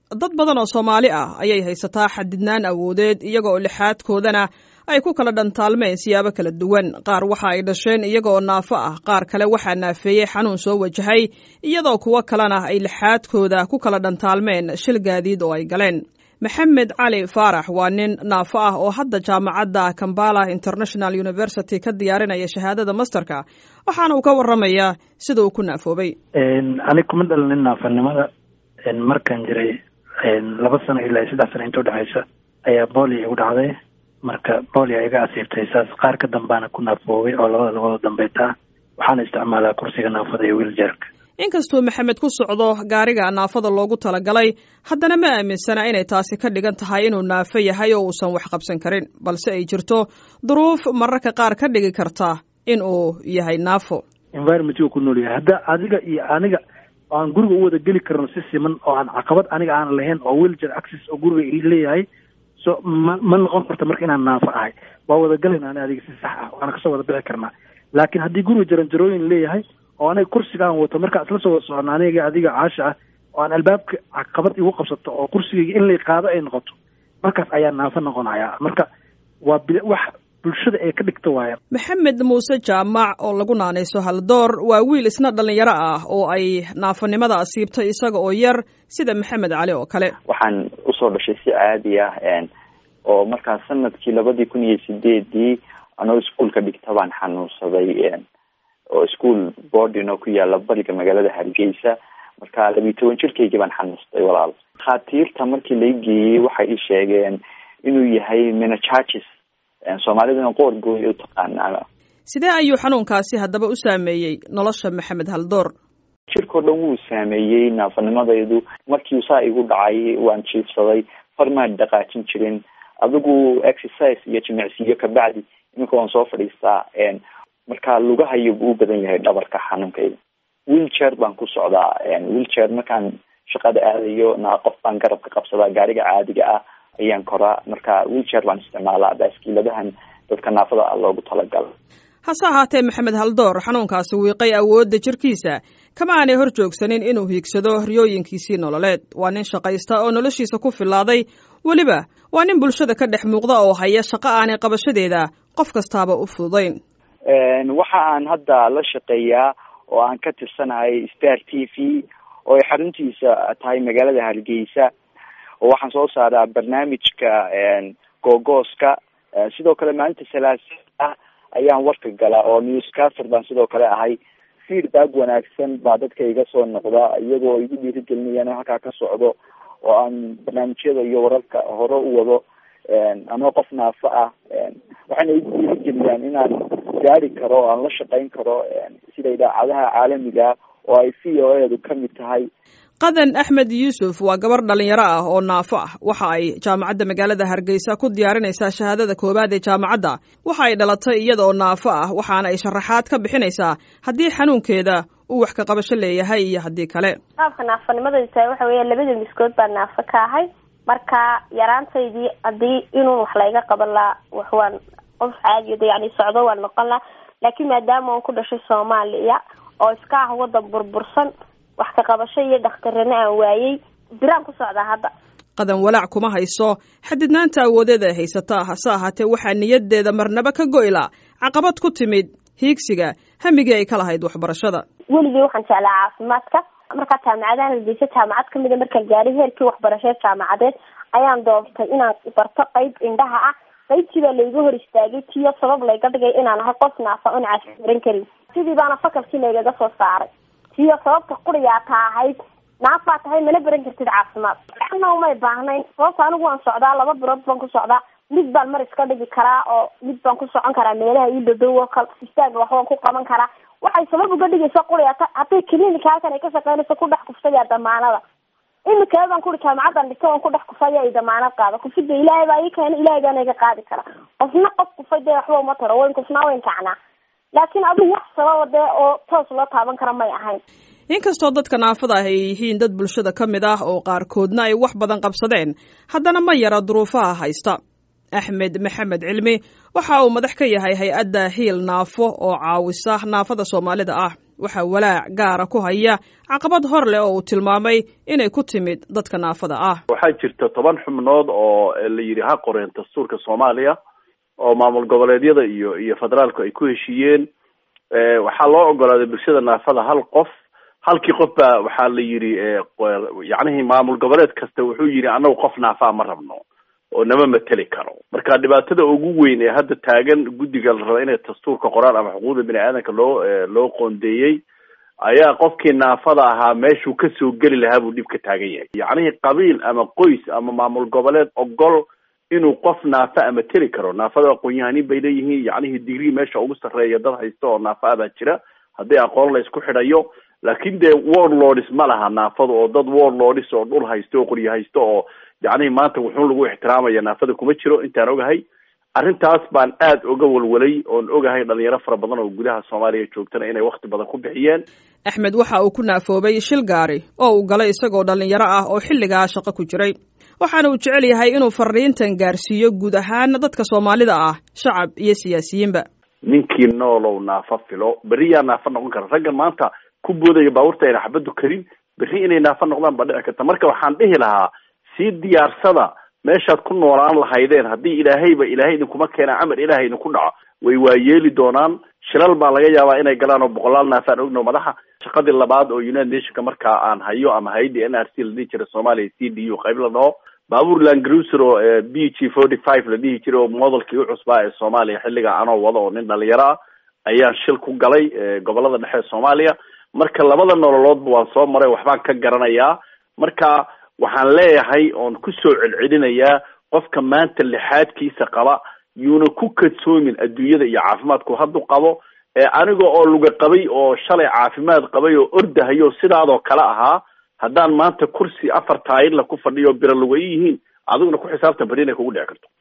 dad badan oo soomaali ah ayay haysataa xadidnaan awoodeed iyagaoo lixaadkoodana ay ku kala dhantaalmeen siyaabo kala duwan qaar waxa ay dhasheen iyagaoo naafo ah qaar kale waxaa naafeeyey xanuun soo wajahay iyadoo kuwo kalena ay lixaadkooda ku kala dhantaalmeen shil gaadiid oo ay galeen maxamed cali faarax waa nin naafo ah oo hadda jaamacadda kambala international university ka diyaarinaya shahaadada masterka waxaana uu ka waramayaa sida uu ku naafoobay anig kuma dhalinin naafanimada markaan jiray laba sano ilaa saddex sano inta udhexaysa ayaa boolia igu dhacday marka boolia iga asiibtay saas qaar ka dambaana ku naafoobay oo labada labada dambeeta waxaana isticmaalaa kursiga naafada iyo wiiljarka inkastuu maxamed ku socdo gaariga naafada loogu talagalay haddana ma aaminsana inay taasi ka dhigan tahay inuu naafo yahay oo uusan wax qabsan karin balse ay jirto duruuf mararka qaar ka dhigi karta in uu yahay naafo environment ku nool yahay hadda adiga iyo aniga oo aan guriga u wada geli karno si siman oo aan caqabad aniga aan lahayn oo wheeljar access oo guriga leeyahay so ma ma noqon karta marka inaan naafo ahay waa wada galayna ani adiga si sax ah waana kasoo wada bixi karnaa laakiin haddii guriga jaranjarooyin leeyahay oo aniga kursiga aan wato markaa isla soo wada socona aniga adiga caasha ah oo aan albaabka caqabad igu qabsato oo kursigayga in lay qaado ay noqoto markaas ayaa naafo noqonaya marka waa wax bulshada ay ka dhigta waaya maxamed muuse jaamac oo lagu naanayso haldoor waa wiil isna dhallinyaro ah oo ay naafonimada asiibtay isaga oo yar sida maxamed cali oo kale waxaan usoo dhashay si caadi ah oo markaa sanadkii labadii kun iyo sideedii anoo iskuolka dhigta baan xanuunsaday oo school boarding oo ku yaala bariga magaalada hargeysa marka labiyi toban jirkaygii baan xanuunsaday walaal dhakhaatiirta markii lai geeyey waxay i sheegeen inuu yahay menachages soomaaliduna qoor gooya u taqaanaa sidee ayuu xanuunkaasi haddaba u saameeyey nolosha maxamed haldoor jirkao dhan wuu saameeyey naafanimadaydu markii saa igu dhacay waan jiifsaday farmaan dhaqaajin jirin adigu exercise iyo jimicsiyo kabacdi iminka waan soo fadhiistaa marka lugahayo buu u badan yahay dhabarka xanuunkayda wheelchair baan ku socdaa wheelchair markaan shaqada aadayo na qof baan garabka qabsadaa gaariga caadiga ah ayaan koraa marka wheelchair baan isticmaalaa baaskiiladahan dadka naafada ah loogu talagalo hase ahaatee maxamed haldoor xanuunkaasi wiiqay awoodda jirkiisa kama aanay hor joogsanin inuu hiigsado riyooyinkiisii nololeed waa nin shaqaysta oo noloshiisa ku filaaday weliba waa nin bulshada ka dhex muuqda oo haya shaqo aanay qabashadeeda qof kastaaba u fududayn waxa aan hadda la shaqeeyaa oo aan ka tirsanahay star t v oo ay xaruntiisa tahay magaalada hargeysa oo waxaan soo saaraa barnaamijka googooska sidoo kale maalinta salaasa ayaan warka galaa oo newscaster baan sidoo kale ahay feedback wanaagsan baa dadka iga soo noqda iyagoo igu dhiirigelinayaan halkaa ka socdo oo aan barnaamijyada iyo wararka hore u wado anoo qof naafo ah waxayna igu dhiirigeliyaan inaan gaari karo o aan la shaqeyn karo sida idaacadaha caalamiga oo ay v o edu kamid tahay qadan axmed yuusuf waa gabar dhalinyaro ah oo naafo ah waxa ay jaamacadda magaalada hargeysa ku diyaarinaysaa shahaadada koowaad ee jaamacadda waxa ay dhalatay iyada oo naafo ah waxaana ay sharaxaad ka bixinaysaa haddii xanuunkeeda uu wax ka qabasho leeyahay iyo haddii kale qaabka naafanimadaydu tahay waxa weya labada miskood baa naafo ka ahay marka yaraantaydii haddii inuu wax layga qaban lahaa wax waan qof caadiyo de yani socdo waan noqon laha laakiin maadaama aan ku dhashay soomaaliya oo iska ah wadan burbursan wax ka qabasho iyo dhakhtarana aan waayey biraan ku socdaa hadda qadan walaac kuma hayso xadidnaanta awoodeeda ay haysataa hase ahaatee waxaa niyadeeda marnaba ka go'la caqabad ku timid hiigsiga hamigii ay ka lahayd waxbarashada weligii waxaan jeclaa caafimaadka markaa jaamacadahan hargeysa jaamacad kamid a markaan gaaray heerkii waxbarasheed jaamacadeed ayaan doontay inaan barto qeyb indhaha ah qaybtii baa layga hor istaagay tiyo sabab layga dhigay inaan ahay qof naafa on caasi baran karin sidii baana fakalkii laygaga soo saaray tiyo sababta quriyaa ta ahayd naafaa tahay mana baran kartid caafimaad ana umay baahnayn sababta anigu waan socdaa laba bilood baan ku socdaa mid baan mar iska dhigi karaa oo mid baan ku socon karaa meelaha ii dhadow oo kale istaag waxbaan ku qaban karaa waxay sabab uga dhigaysa quriyaata hadday clinika halkan ay ka shaqeynayso ku dhex kufsayaa damaanada imikadan kuri jaamacadan dhigta waan ku dhex kufaya ay damaanad qaada kufida ilaahay baa ii keena ilahay baana iga qaadi kara qofna qof kufay dee waxba uma taro wayn kufnaa wayn kacnaa laakiin adigu wax sababa dee oo toos loo taaban kara may ahayn inkastoo dadka naafada ah ay yihiin dad bulshada ka mid ah oo qaarkoodna ay wax badan qabsadeen haddana ma yara duruufaha haysta axmed maxamed cilmi waxa uu madax ka yahay hay-adda hiil naafo oo caawisa naafada soomaalida ah waxaa walaac gaara ku haya caqabad hor leh oo uu tilmaamay inay ku timid dadka naafada ah waxaa jirta toban xubnood oo la yidhi ha qoreen dastuurka soomaaliya oo maamul goboleedyada iyo iyo federaalku ay ku heshiiyeen waxaa loo ogolaaday bulshada naafada hal qof halkii qof baa waxaa la yidhi yacnihii maamul goboleed kasta wuxuu yidhi anagu qof naafaa ma rabno oo nama mateli karo marka dhibaatada ugu weyn ee hadda taagan guddiga la raba inay dastuurka qoraan ama xuquuqda bini aadanka loo loo qoondeeyey ayaa qofkii naafada ahaa meeshuu kasoo geli lahaa buu dhib ka taagan yahay yacnihii qabiil ama qoys ama maamul goboleed ogol inuu qof naafa ama teli karo naafada aqoon-yahanin bay leeyihiin yacnihii digrii meesha ugu sarreeya dad haysta oo naafa a baa jira haddii aqoon la isku xidhayo laakin dee warlords ma laha naafada oo dad warlords oo dhul haysto oo qoryo haysto oo yacnihi maanta wuxuun lagu ixtiraamaya naafada kuma jiro intaan ogahay arrintaas baan aada oga walwalay oon ogahay dhalinyaro fara badan oo gudaha soomaaliya joogtana inay wakti badan ku bixiyeen axmed waxa uu ku naafoobay shil gaari oo uu galay isagoo dhalinyaro ah oo xilligaa shaqo ku jiray waxaana uu jecel yahay inuu fariintan gaarsiiyo guud ahaan dadka soomaalida ah shacab iyo siyaasiyiinba ninkii noolow naafo filo berri yaa naafo noqon kara raggan maanta ku boodaya baabuurta ayna xabaddu karin berri inay naafo noqdaan baa dhici karta marka waxaan dhihi lahaa sii diyaarsada meeshaad ku noolaan lahaydeen haddii ilaahayba ilaahay idinkuma keena camal ilaahay idinku dhaco way waa yeeli doonaan shilal baa laga yaabaa inay galaan oo boqolaal naafaan ogno madaxa shaqadii labaad oo united nationka markaa aan hayo ama haydi n r c la dhihi jira soomaaliya c d u qayb la dhaho baabuur langruser oo b g forty five la dhihi jiray oo modelkii u cusbaa ee soomaaliya xilliga anoo wada oo nin dhalinyaro ah ayaan shil ku galay gobolada dhexe ee soomaaliya marka labada nololoodba waan soo maray waxbaan ka garanayaa marka waxaan leeyahay oon kusoo celcelinayaa qofka maanta lixaadkiisa qaba yuuna ku kadsoomin adduunyada iyo caafimaadku haddu qabo aniga oo luga qabay oo shalay caafimaad qabay oo ordahayo sidaadoo kale ahaa haddaan maanta kursi afar taayirla ku fadhiyo bira luga yihiin adiguna ku xisaabtan beri inay kugu dhici karto